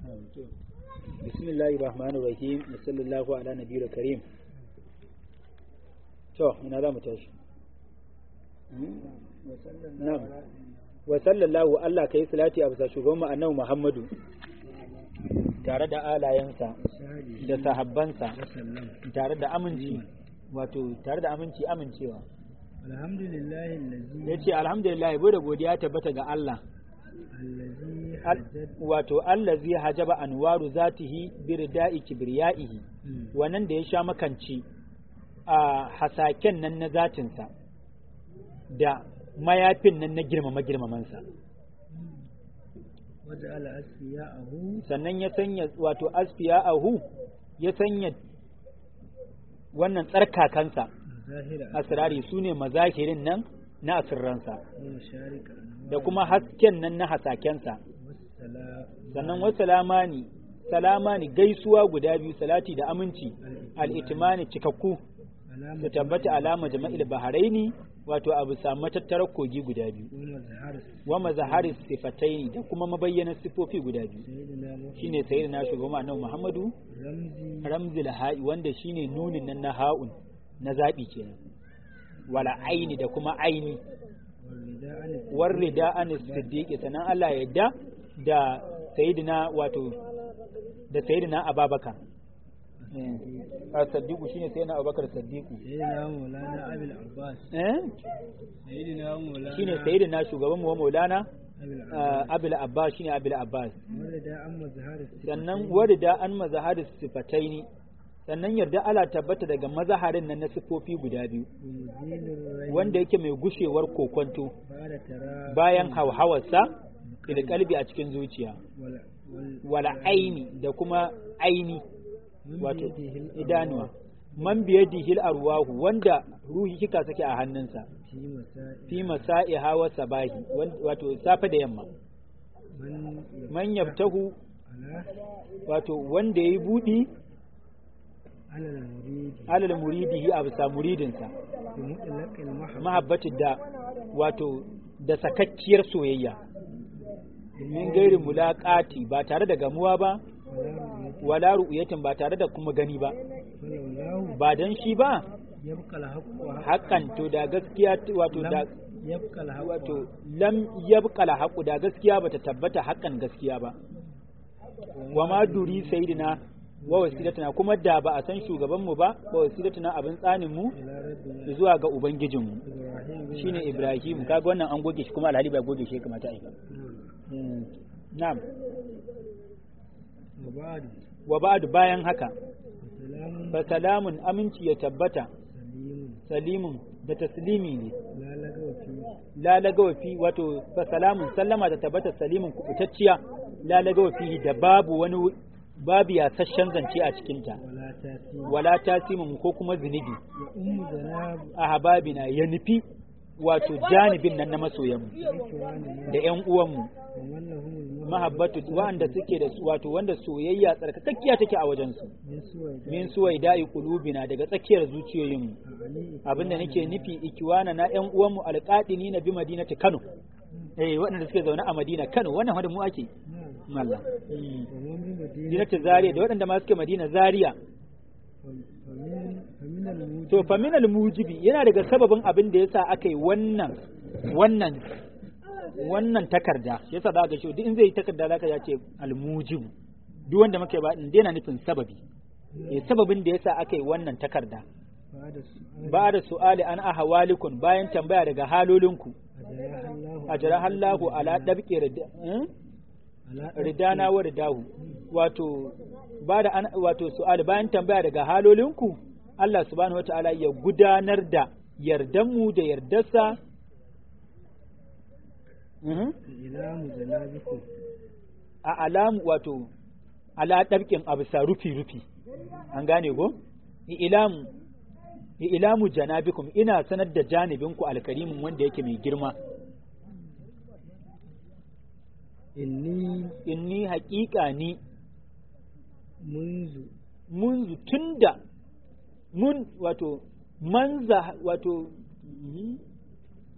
bismillahi rahmanir rahim wa sallallahu ala nabiyil karim to ina za mu tashi na'am wa sallallahu Allah kai salati a bisa shugaban mu annabi Muhammadu tare da alayensa da sahabbansa tare da aminci wato tare da aminci amincewa alhamdulillah allazi yace alhamdulillah bai da godiya tabbata ga Allah allazi Al- wato allazi hajaba anwaru zatihi birda'i kibriyaihi wannan da ya sha makanci a hasaken nan na zatinsa da mayafin nan na girmama girmamansa waja'ala asfiya'ahu sannan ya sanya wato asfiya ahu ya sanya wannan tsarkakansa zahira asirari su ne mazahirin nan na asirransa wa masharika da kuma hasken nan na hasakensa wassala sannan wasu salamani salamani gaisuwa guda biyu salati da aminci al'itimani cikakku alama su tabbata alama jama'il baharaini wato abu samu matattarar kogi guda biyu wa mazhar wa mazaharis sifataini da kuma mabayyanar sifofi guda biyu sayyidina muhammad shine sayyidina shugaban annabi Muhammadu ramzi ramzil ha'i wanda shine nunin nan na ha'un na zabi kenan wala aini da kuma aini والرداء war rida an siddiqi sanan Allah ya yadda da sayyidina wato da sayyidina Ababakar a saddiqu shine sayyidina Abubakar saddiqu سيدنا مولانا أبي العباس eh سيدنا مولانا shine sayyidina shugaban mu wa Maulana أبي العباس ah, Abul Abbas shine Abul Abbas والرداء أما زهار sannan warida an mazaharis sifataini sannan yarda ala tabbata daga mazaharin nan na sifofi guda biyu ومزيل الري wanda yake mai gushewar kokonto بعد ترى bayan hauhawarsa ila kalbi a cikin zuciya ولا وال wala aini da kuma aini من wato بيده الأرواح idanuwa man biyadihil arwahu wanda ruhi kika sake a hannunsa في مسائل fi masa'iha wa sabahi wan- wato safe da yamma من man yaftahu على wato wanda yayi budi على المريد alal muridihi a bisa muridinsa بمطلق المحبة mahabbatin da wato da sakakkiyar soyayya min gairi mulaqati ba tare da gamuwa ba ولا رؤية wala ru'yatin ba tare da kuma gani ba ولولاه ba dan shi ba يبقى الحق hakan to da gaskiya wato da يبقى الحق wato lam yabqa la haqu da gaskiya bata tabbata hakan gaskiya ba wa ma duri sayyidina wa wasilatuna kuma da ba a san shugaban mu ba wa wasilatuna abin tsanin mu إلى ربنا zuwa ga ubangijin mu إبراهيم shine Ibrahim kaga wannan an goge shi kuma alhali ba goge shi ya kamata a yi ba نعم. na'am وبعد wa ba'du bayan haka سلام fa salamun aminci ya tabbata سليم salimun da taslimi ne لا لغو فيه la lagawa fi wato fa salamun sallama ta tabbata salimun kubutacciya la lagawa fihi da babu wani babu yasasshen zance a cikinta ولا تأثير wala tasimin ko kuma zunubi وأم ذناب a hababina ya nufi wato janibin nan na masoyanmu إخواننا da ƴan uwanmu ومن لهم المحبة mahabbatu wanda suke da su wato wanda soyayya tsarkakakkiya take a wajensu من سوى min suwai da'i qulubina daga tsakiyar zuciyoyinmu علي abinda nake nufi ikiwana na ƴan uwanmu alqadini na bi madinati Kano eh waɗanda suke zaune a Madina Kano wannan wanda mu ake نعم mallam ومن بمدينة Madinatu Zaria da waɗanda ma suke Madina Zaria فمن فمن الموجب to fa minal mujibi yana daga sababin abin da yasa aka yi wannan wannan wannan takarda yasa za ka shi duk in zai yi takarda zaka ya ce al mujibu duk wanda muke ba din yana nufin sababi eh sababin da yasa aka yi wannan takarda بعد السؤال ba da su'ali an ahwalikun bayan tambaya daga halolinku أجراها الله ajrahallahu ala dabqi rida hmm? على ridana wa ridahu wato ba da an wato su'ali bayan tambaya daga halolinku Allah subhanahu wata'ala ya gudanar da yardanmu da yardarsa Mhm. إلى مزنابكم a alamu wato ala ɗabƙin abu sa rufi rufi an gane go ilamu ilamu janabikum ina sanar da janibinku alkarimin wanda yake mai girma إني inni haƙiƙa ni منذ munzu tunda mun wato manza wato mhm.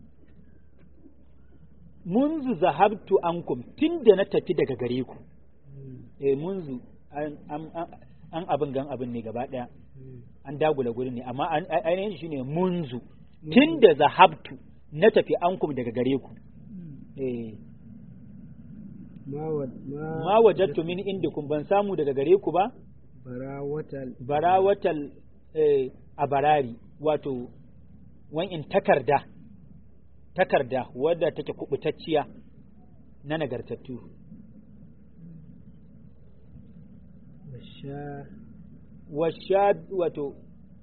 munzu zahabtu ankum tunda na tafi daga gare ku eh munzu an an an- an abin gan abin ne gaba daya an dagula gurin ne amma an- ai- ainihin shi ne munzu tunda zahabtu na tafi ankum daga gare ku eh ma wa ma ma wajattu min indikum ban samu daga gare ku ba barawatal barawatal eh, a barari wato in takarda takarda wadda take kubutacciya na nagartattu washa washa wato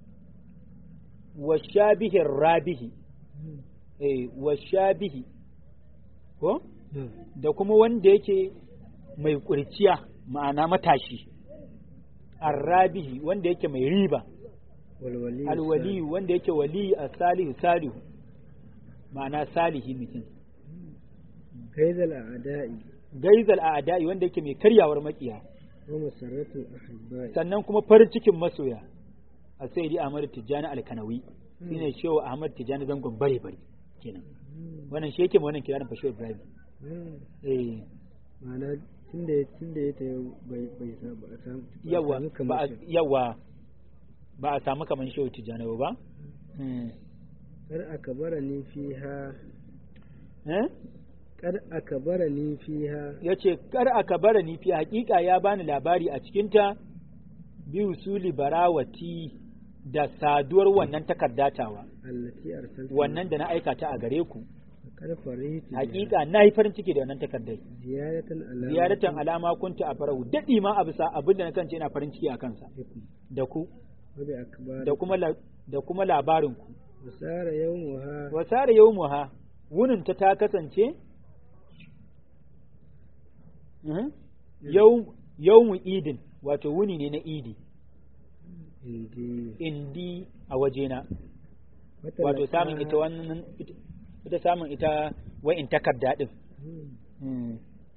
washabihin rabihi eh, washabihi ko da kuma wanda yake mai kurciya ma'ana matashi arrabihi wanda yake mai riba walwali alwali wanda yake wali a salihu salihu ma'ana salihi mutum kaidal a'da'i gaizal a adai wanda yake mai karyawar makiya wa masarratu ahibba'i sannan kuma farin cikin masoya a sai Ahmad Tijjani Alkanawi shine shehu Ahmad Tijjani zangon bare bare kenan wannan shi yake ma wannan kiranin fashe Ibrahim eh ma'ana tunda ya tunda ya tayo bai bai sa ba a samu ba a yawa samu ba kamar a- shi. yawa ba a samu kaman shehu Tijjani ba Hmm. kar aka bara ni fiha eh kar aka bara ni fiha ya ce kar aka bara ni fi hakika ya bani labari a cikinta bi usuli barawati da saduwar wannan takardatawa allati arsalta wannan da na aika ta a gare ku kar faritu hakika na yi farin ciki da wannan takardai ziyaratan ala ziyaratan alama kunta a farahu daɗi ma a bisa abin da na kance ina farin ciki a kansa da ku wa bi akbar da kuma la- da kuma labarin ku wasara yawmuha wasara yawmuha wunin ta ta kasance Mhm. yau yawmu idin wato wuni ne na idi indi indi a wajena Wata wato laka- samun ita wannan ita- ita samun ita wa'in takarda din Hmm. Mm.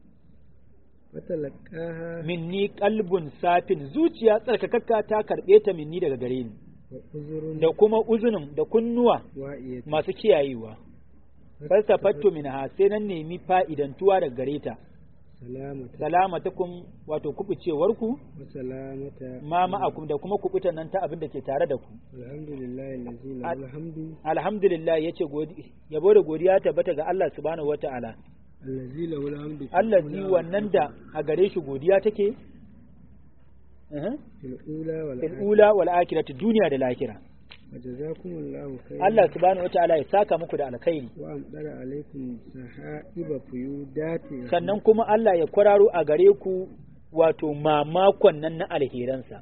wata laqaha minni kalbun safin zuciya tsarkakakka ta karbe ta minni daga gare ni wa uzurun da kuma uzunin da kunnuwa wa'iyat masu kiyayewa falsafattu minha sai nan nemi fa'idantuwa daga gare ta salamata salamatakum wato kubucewarku wa salamata ma ma'akum da kuma kubutan nan ta abin da ke tare da ku alhamdulillahi allazi lahu Al- alhamdu alhamdulillah yace godi yabo da godiya tabbata ga Allah subhanahu wata'ala allazi lahu alhamdu fil allazi ula wannan da a gare shi godiya take eh, fil ula wal fil ula wal akhirati duniya da lahira wa jazakumullahu khairan Allah subhanahu wata'ala ya saka muku da alkhairi wa amdara alaikum sahaiba fuyudati sannan kuma Allah ya kwararo a gare ku wato mamakon nan na alheransa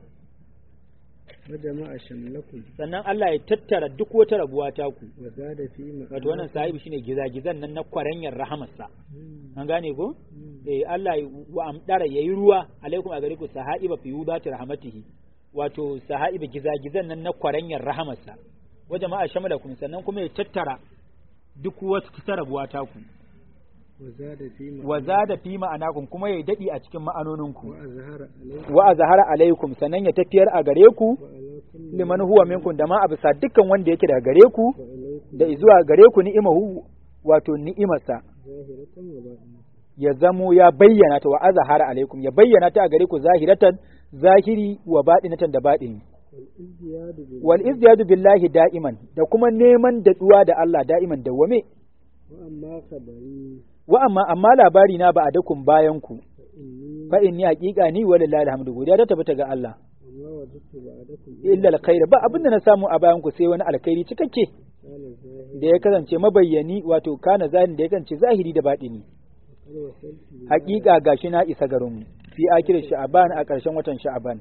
wa jama'a shamlakum sannan Allah ya tattara duk wata rabuwa ta ku wa zada fi ma wato wannan sahibi shine gizagizan nan na kwaranyar rahamarsa Hmm. an gane ko Hmm. eh Allah ya- wa amdara yayi ruwa alaikum a gare ku sahaiba fi yudati rahmatihi wato sahaiba gizagizan nan na kwaranyar rahamarsa wa jama'a shamalakum sannan kuma ya tattara duk wata ta rabuwa ta ku wa zada fi ma wa zada fi ma'anakum kuma ya dadi a cikin ma'anoninku wa azhara alaikum wa azhara alaikum sannan ya tafiyar a gare ku wa ala kulli liman huwa minkum da ma a bisa dukkan wanda yake daga gare ku wa alaikum da zuwa gare ku ni'imahu wato ni'imarsa zahiratan wa batinatan ya zamo ya bayyana ta wa azhara alaikum ya bayyana ta a gare ku zahiratan zahiri wa baɗinatan da baɗini wal izdiyadu bil wal izdiyadu billahi da'iman da kuma neman daɗuwa da Allah da'iman dawwame wa amma khabari wa amma amma labari na ba a dakun bayan ku fa inni fa inni haqiqa ni walillahi alhamdu godiya ta tabbata ga Allah wa ma wajadtu ba'dakum illa alkhair ba abinda na samu a bayan ku sai wani alkhairi cikakke kana zahir da ya kasance mabayyani wato kana zahirin da ya kasance zahiri da baɗini qad wasaltu bi haƙiƙa gashi na isa garin mu fi akirin sha'aban a ƙarshen watan sha'aban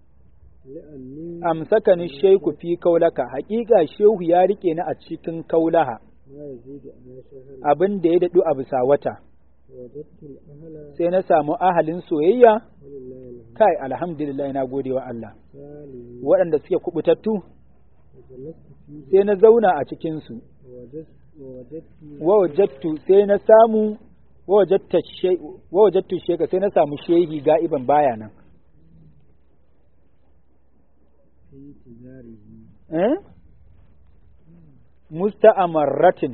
li'anni amsakani shaiku fi kaulaka haƙiƙa shehu ya rike ni a cikin kaulaha ma yazidu ala shahar abin da ya daɗu a bisa wata wajadtu al-ahla sai na samu ahalin soyayya walillahi alhamdu kai alhamdulillah na gode wa Allah salihin waɗanda suke kubutattu wa jalastu fihi sai na zauna a cikinsu wa wajadtu wa wajadtu wa wajattu sai na samu wa wajatta shay wa wajattu sheka sai na samu shehi ga'iban baya nan fi tijarihi eh musta'amarratin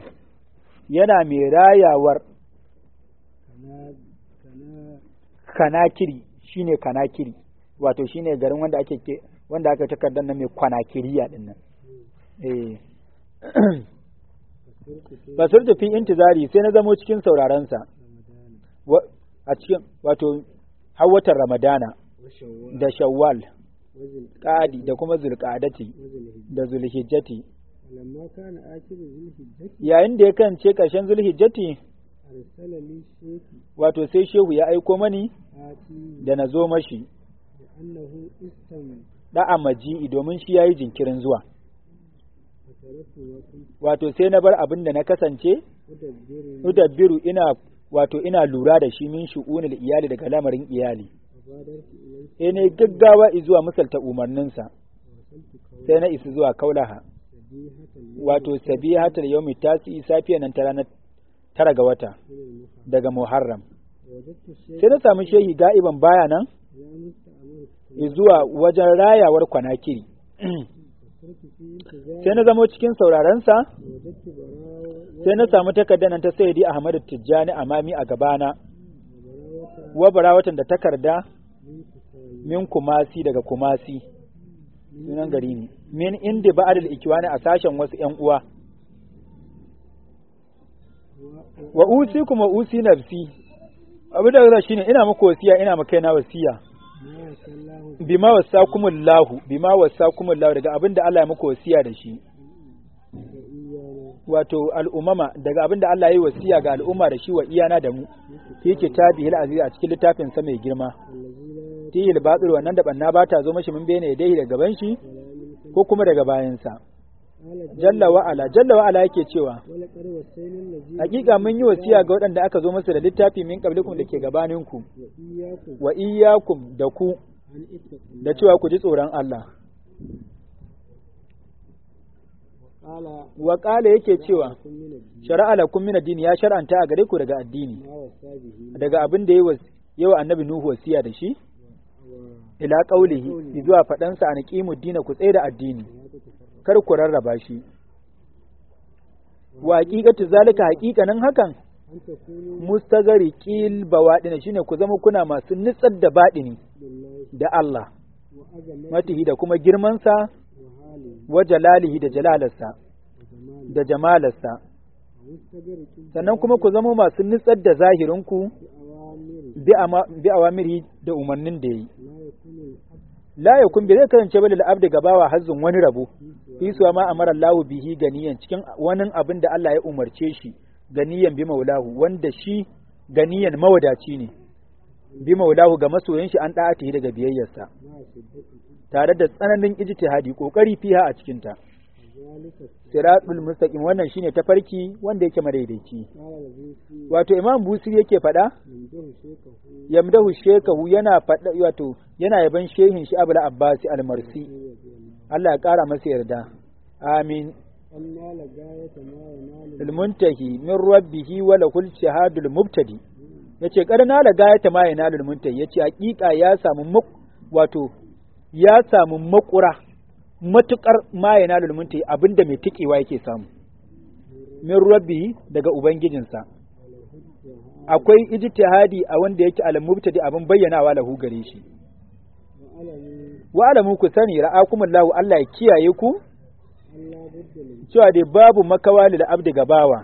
yana mai rayawar kana kana kanakiri shine kanakiri wato shine garin wanda ake ke wanda aka takardar nan mai kwanakiriya din nan eh basirtu fi intizari sai na zamo cikin sauraron sa a cikin wato har watan ramadana da shawwal qadi da kuma zulqadati da zulhijjati lamma kana akiru zulhijjati yayin da ya kance ƙarshen zulhijjati arsala li shaykhi wato sai shehu ya aiko mani ati da na zo mashi da annahu istam da'a maji'i domin shi yayi jinkirin zuwa fataratu wa kuntu wato sai na bar abin da na kasance udabbiru udabbiru ina wato ina lura da shi min shu'unil iyali daga lamarin iyali fadartu ilayhi sai ne gaggawa zuwa misalta umarninsa wasaltu kawai sai na isa zuwa kaulaha sabihatan wato sabihatul yawmi tasi safiya nan ta ranar tara ga wata min al-muha daga muharram wajadtu sai shaykha na samu shehi ga'iban baya nan la musta'amalu zuwa wajen rayawar kwanakiri fasartu fi intizari sai na zamo cikin saurarensa wajadtu barawa sai na samu takardar nan ta sayyidi ahmadu tijjani amami a gabana barawata wa barawatan da takarda min kusayi min kumasi daga kumasi sunan gari ne min inda ba'adul ikiwani a sashen wasu yan uwa wa usi kuma usi nafsi abu da zai shine ina muku wasiya ina maka na wasiya ma sallahu bima wasakumullahu bima wasakumullahu daga abin da Allah ya muku wasiya da shi da iyana wato al'umama daga abin da Allah ya yi wasiya ga al'umma da shi wa iyana da mu fi kitabihil aziz a cikin littafin sa mai girma allazi la tihil batil wannan da banna ba ta zo mashi mun bene dai daga gaban shi wala min ko kuma daga bayansa qala jalla wa ala jalla wa ala yake cewa wala qad wasayna allazi hakika mun yi wasiya ga waɗanda aka zo musu da littafi min qablikum da ke gabaninku wa iyyakum wa iyyakum da ku an ittaqu da cewa ku ji tsoron Allah qala wa qala yake cewa kun min ad-din shar'a lakum min ad-din ya shar'anta a gare ku daga addini ma wasabihi daga abin da yayi yawa annabi nuhu wasiya da shi wa ila qaulihi zuwa faɗansa an qimu dina ku tsaye da addini la tatafarraqu kar ku rarraba shi wa haqiqatu zalika haqiqanin hakan an takunu mustagari qil bawadina shine ku zama kuna masu nitsar da baɗini billahi da Allah wa azamati matihi da kuma girmansa wa hali wa jalalihi da jalalarsa wa zamani da jamalarsa wa mustagriqin sannan kuma ku zama masu nitsar da zahirinku bi awamiri bi ama- bi awamiri da umarnin da yi la yakunu al-abd la yakun bi zai kasance bal abdi gabawa hazzun wani rabo fi fi suwa ma amara Allahu bihi ganiyan cikin wani abin da Allah ya umarce shi ganiyan bi maulahu wanda shi ganiyan mawadaci ne bi maulahu ga masoyan shi an da'atihi daga biyayyarsa ma shiddati tare da tsananin ijtihadi kokari fiha a cikin ta zalika siratul mustaqim wannan shine tafarki wanda yake madaidaici qala allazi fi wato imam busiri yake faɗa min dahu shaykahu yamdahu shekahu yana faɗa wato yana yaban shehin shi abul abbasi almarsi Allah ya ƙara masa yarda amin anna la gayata ma yanalu المنتهي من ربه وله الشهاد المبتدي yace karna la gayata ma yanalul muntahi yace hakika ya samu mak- wato ya samu makura matukar ma yanalul muntahi abinda mai tikewa yake samu min rabbihi daga ubangijinsa akwai ijtihadi a wanda yake al mubtadi abin bayyanawa lahu gare shi wa alamu wa alamu ku sani ra'akumullahu Allah ya kiyaye ku alla budda min cewa dai babu makawa lil abdi gabawa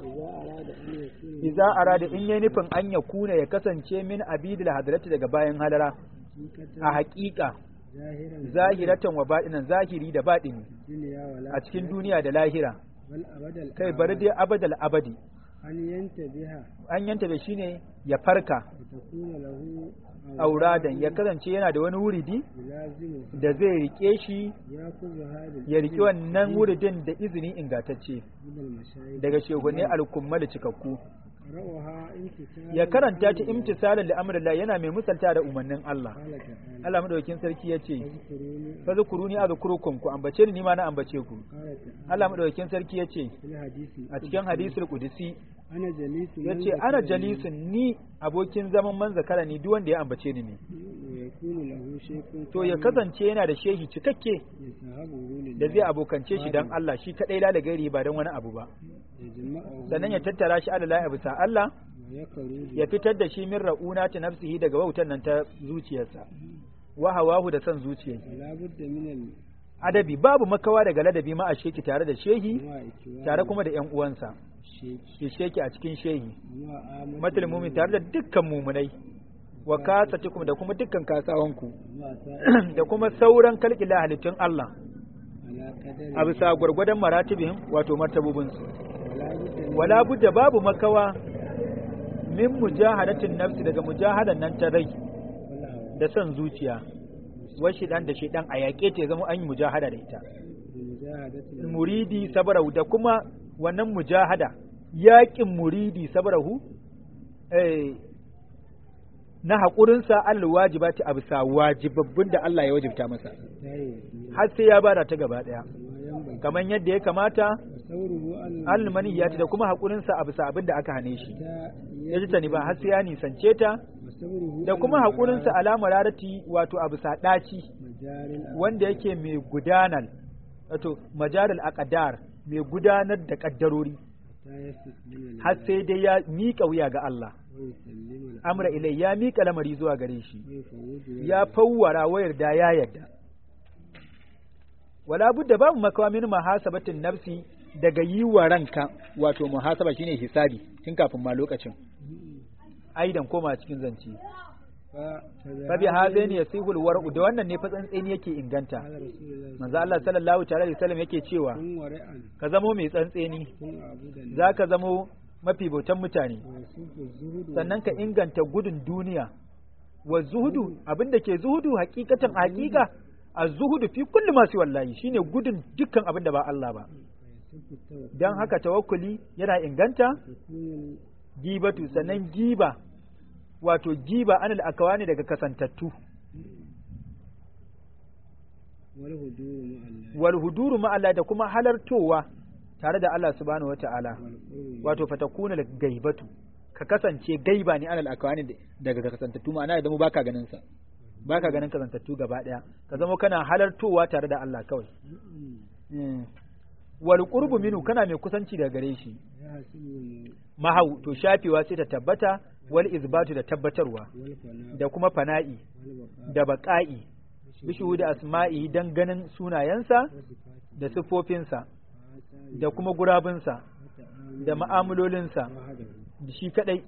idza arada an yakuna iza arada in yayi nufin an ya kuna ya kasance min abidil hadrati daga bayan halara hakikatan a haƙiƙa zahiran zahiratan wa baɗinan zahiri da baɗini dunya wala a cikin duniya da lahira bal abadal kai bari dai abadal abadi an yanta biha an yanta da shine ya farka wa takuna lahu auradan ya kasance yana da wani wuridi lazimu da zai rike shi ya kuzu hadin ya riki wannan wuridin da izini ingantacce min al-mashayikh daga shugabanni alkummal cikakku ra'aha intisal ya karanta ta imtisalan li amrillah yana mai misalta da umarnin Allah qala ta'ala Allah madaukakin sarki ya ce fadhkuruni fazkuruni azkurukum ku ambace ni ma na ambace ku qala ta'ala Allah madaukakin sarki ya ce fil hadisi a cikin hadisul qudsi ana jalisu ya ce ana jalisun ni abokin zaman man zakara ni duk wanda ya ambace ni ne wa yakunu lahu shaykhun to ya kasance yana da shehi cikakke yasahabu lil da zai abokance shi dan Allah shi kadai la da gairi ba dan wani abu ba yajma'u sannan ya tattara shi ala lahi bisa Allah wa ya fitar da shi min ra'una ta nafsihi daga wautan nan ta zuciyarsa wa hawahu da son zuciyar adabi babu makawa daga ladabi ma a sheki tare da shehi tare kuma da yan uwansa ke sheki a cikin shehi matul mumin tare da dukkan mumunai wa kasatikum da kuma dukkan kasawanku da kuma sauran kalkila halittun Allah a bisa gwargwadon maratibin wato martabubinsu wala budda babu makawa min mujahadatin nafsi daga mujahadan nan ta rai da son zuciya wai shidan da shidan a yaƙe ta zama an yi mujahada da ita muridi sabarahu da kuma wannan mujahada yaƙin muridi sabarahu na haƙurinsa alal wajibati a bisa wajibabbin da Allah ya wajibta masa har sai ya bada ta gaba ɗaya kamar yadda ya kamata almaniyati da kuma haƙurinsa a bisa abin da aka hane shi ya ji tani ba har sai ya nisance ta da kuma haƙurinsa alama rarati wato a bisa ɗaci wanda yake mai gudanar wato majaral aqdar mai gudanar da ƙaddarori har sai dai ya miƙa wuya ga Allah amra ilai ya miƙa lamari zuwa gare shi ya fawwara wayar da ya yarda wala budda babu makawa min muhasabatin nafsi daga yi wa ranka wato muhasaba shine hisabi tun kafin ma lokacin aidan koma cikin zance fa bi hadaini yasihul war'u da wannan ne fa tsantseni yake inganta manzo Allah sallallahu ta'ala alaihi wasallam yake cewa ka zamo mai tsantseni zaka zamo mafi bautan mutane sannan ka inganta gudun duniya wa zuhudu abinda ke zuhudu hakikatan hakika a zuhudu fi kulli masu wallahi shine gudun dukkan abinda ba Allah ba dan haka tawakkuli yana inganta gibatu sannan giba wato giba anil akawani daga kasantattu wal huduru ma'alla da kuma halartowa tare da Allah subhanahu wata'ala wato fatakuna gaibatu ka kasance gaiba ne alal akwani daga kasantattu ma'ana idan mu baka ganin sa baka ganin kasantattu gaba daya ka zama kana halartowa tare da Allah kawai wal qurbu minu kana mai kusanci daga gare shi mahau to shafewa sai ta tabbata wal izbatu da tabbatarwa da kuma fana'i da baqa'i bishu da asma'i dan ganin sunayensa da siffofinsa da kuma gurabinsa da ma'amulolinsa da shi kadai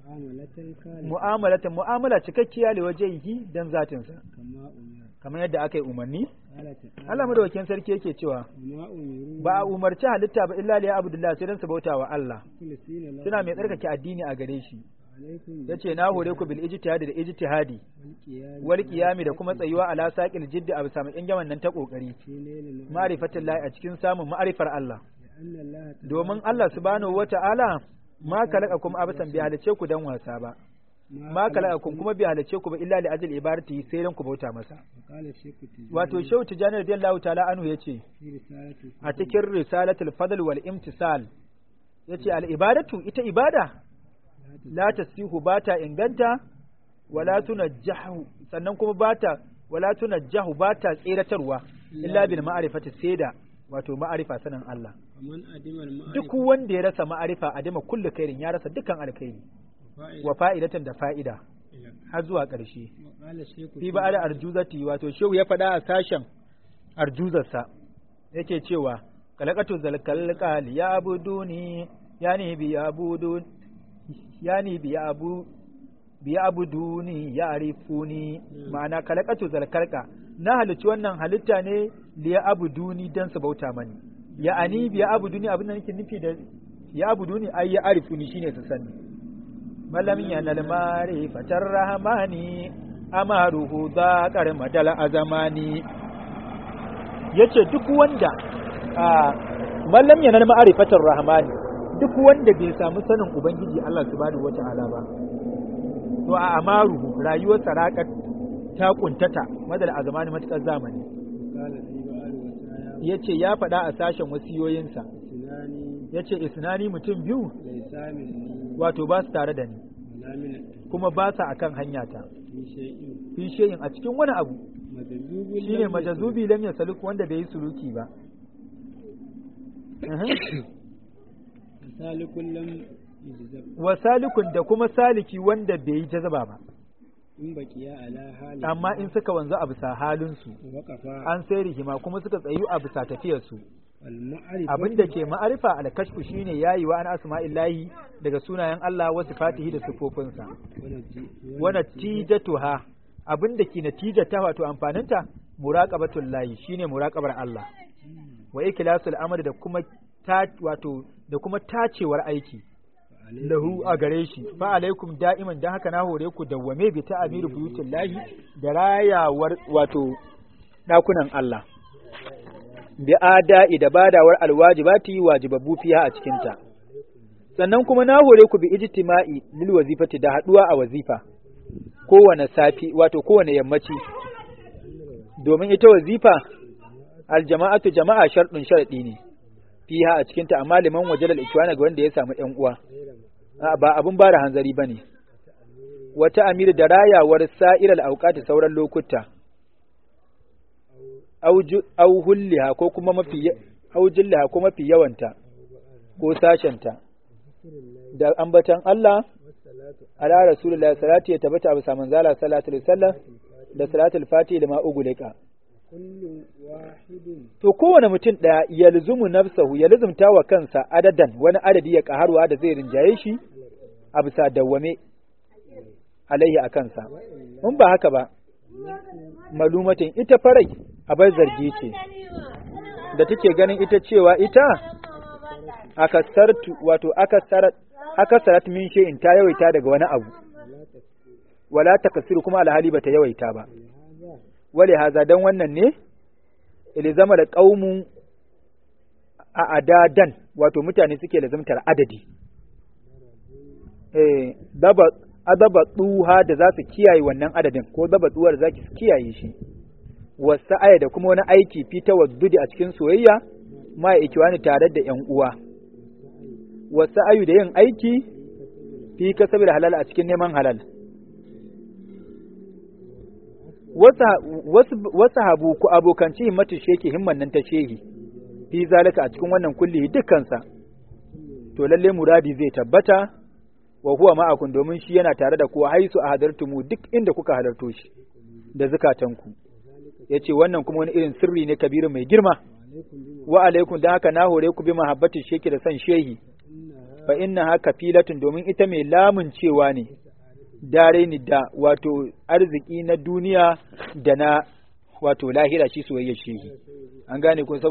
mu'amalata mu'amala cikakkiya da wajehi dan zatinsa kamar yadda aka yi umarni Allah madawakin sarki yake cewa ba a umarci halitta ba illa liya abdullah sai dan su bauta wa Allah suna mai tsarkake addini a gare shi yace na hore ku bil ijtihadi da ijtihadi wal qiyami da kuma tsayuwa ala saqil jiddi a bisa mai nan ta kokari ma'rifatul lahi a cikin samun ma'rifar Allah domin Allah subhanahu wata'ala ma kalakakum abasan bi halice ku dan wasa ba ma kalakakum kuma bi halice ku ba illa li ajli ibadati sai dan ku bauta masa wato shehu tijani radiyallahu ta'ala anhu yace a cikin risalatul fadl wal imtisal yace al ibadatu ita ibada la tasihu bata inganta wala tunajjahu sannan kuma bata wala tunajjahu bata tseratarwa illa bil ma'rifati sai da wato ma'arifa sanin Allah duk wanda ya rasa ma'arifa a dima kullu kairin ya rasa dukkan alkhairi wa fa'idatan da fa'ida har zuwa ƙarshe fi ba da arjuzati wato shehu ya faɗa a sashen arjuzarsa yake cewa kalakatu zalkalqal ya abuduni yani bi abudun yani bi abu bi abuduni ya arifuni ma'ana kalakatu zalkalqa na halicci wannan halitta ne liya abuduni dan su bauta mani ya ani biya abuduni abin da nake nufi da ya abuduni ai ya arifuni shine su sani malamin ya nalmari fatar rahmani amaruhu za kar madal azamani yace duk wanda a mallam ya nalma arifatar rahmani duk wanda bai samu sanin ubangiji Allah subhanahu wata'ala ba to a amaruhu rayuwar sarakat ta kuntata madal azamani matukar zamani ya ce ya faɗa a sashen wasiyoyinsa ya ce isnani mutum biyu wato ba su tare da ni kuma ba sa a kan hanyata fi shayin a cikin wani abu shi ne majazubi lam ya saluk wanda bai yi suluki ba wa salikun da kuma saliki wanda bai yi jazaba ba in baqiya ala hali amma in suka wanzu a bisa halinsu waqafa an sai rihima kuma suka tsayu a bisa tafiyarsu al ma'rifa abin da ke ma'arifa alkashfu shine yayi wa an asma'illahi daga sunayen Allah wa sifatihi da sifofinsa wa natijatuha abin da ke natijata wato amfaninta muraqabatul lahi shine muraqabar Allah wa ikhlasul amali da kuma ta wato da kuma tacewar aiki lahu a gare shi fa alaikum da'iman dan haka na hore ku dawwame bi ta amiru buyutul lahi da rayawar wato dakunan Allah bi ada'i da badawar alwajibati wajibabbu fiha a cikin ta sannan kuma na hore ku bi ijtima'i lil wazifati da haduwa a wazifa kowane safi wato kowane yammaci domin ita wazifa aljama'atu jama'a sharɗin sharaɗi ne fiha a cikinta amma liman wajalal ikwana ga wanda ya samu ƴan uwa A'a, ba abun ba da hanzari bane wata amir da rayawar sa'iral auqati sauran lokuta au hulliha ko kuma mafi au jillaha ko mafi yawanta ko sashenta da ambatan Allah ala rasulullahi salati ya tabbata abu saman zala salatu alaihi wasallam da salatul fati lima ugulika kullu wahidin to kowane mutum ɗaya ya luzumu nafsahu ya luzumta wa kansa adadan wani adadi ya ƙaharwa da zai rinjaye shi a bisa dawwame alaihi a kansa in ba haka ba malumatin ita farai abar zargi ce da take ganin ita cewa ita akasartu wato akasarat akasarat min shay'in ta yawaita daga wani abu wala takasiru kuma alhali bata yawaita ba wale haza dan wannan ne ilzama da qaumu a adadan wato mutane suke lazimtar adadi eh daba adaba duha da za su kiyaye wannan adadin ko daba duwar za ki kiyaye shi wasu aya da kuma wani aiki fi tawaddudi a cikin soyayya ma ikiwani tare da yan uwa wasu ayu da yin aiki fi kasabil halal a cikin neman halal wasu habu ku abokanci himmatu sheki himman nan ta shehi fi zalika a cikin wannan kulli dukkansa to lalle muradi zai tabbata wa huwa ma'akun domin shi yana tare da kuwa haisu a hadartumu duk inda kuka halarto shi da zukatanku yace wannan kuma wani irin sirri ne kabiru mai girma wa alaikum dan haka na hore ku bi mahabbatin sheki da san shehi fa innaha kafilatun domin ita mai lamun cewa ne dare ni da wato arziki na duniya da na wato lahira shi soyayyar shehi an gane ko